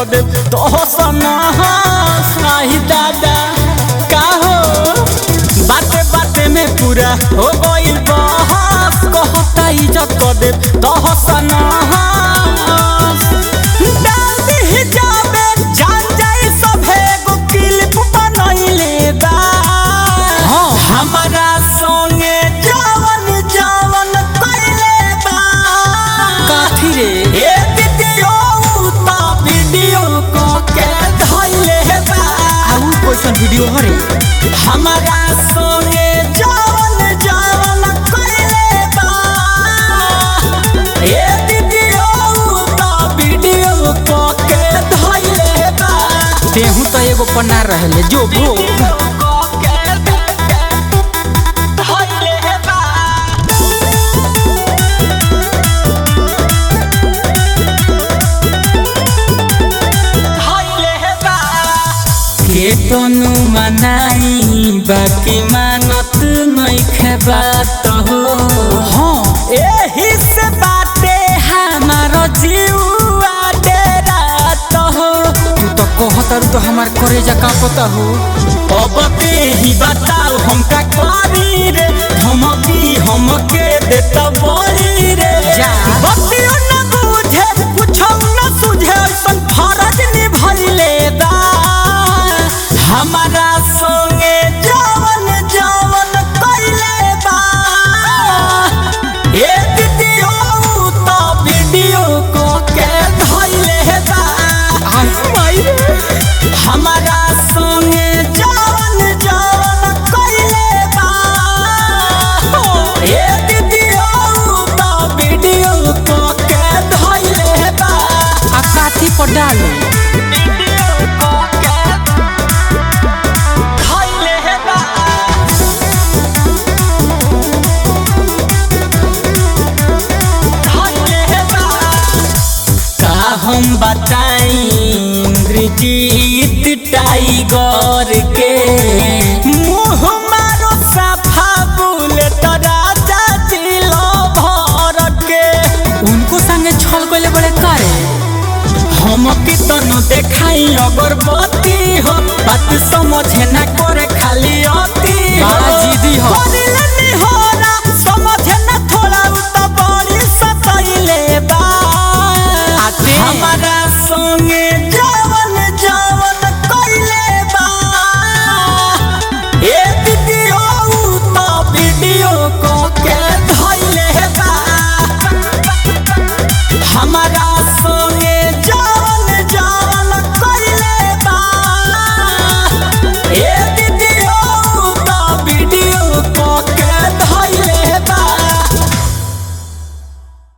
क दे तो सना साही दादा का हो बाते बाते में पूरा हो गइल बहस कहता इज्जत क दे तो सना डाल दी जाबे जान जाई सभे गो क्लिप बनइले बा हमारा संगे जवन जवन कइले बा काठी रे ए वीडियो ता वीडियो को के धइले बा आउ क्वेश्चन वीडियो हरे हमारा संगे जवन जवन कइले बा ए वीडियो ता वीडियो को के धइले बा तेहू तो एगो पन्ना रहले जो भो केतनु मनाई बाकी मानत नहीं बात हो हाँ एही से बाटे हमारो जीवा डेरात हो तू तो कहतर तो हमार करेजा का पता हो अब ते ही बताओ हम का करी रे धमकी हमके देता बड़ी रे जा। बतियो न बुझे कुछ न सुझे ऐसन फरज निभइले बा हमारा संगे जवन जवन कइले बा ए वीडियो तो वीडियो को के धइले बा माई रे हमारा संगे जवन जवन कइले बा ए वीडियो तो वीडियो को के धइले बा आ काथी पर डालो वीडियो को के धइले बा का हम बताई इंद्रजीत टाइगर के मुँह मारो सफा बुलेट राजा जिलो भर के उनको संगे छल गइले बड़े करे हम कितनो देखाई अगर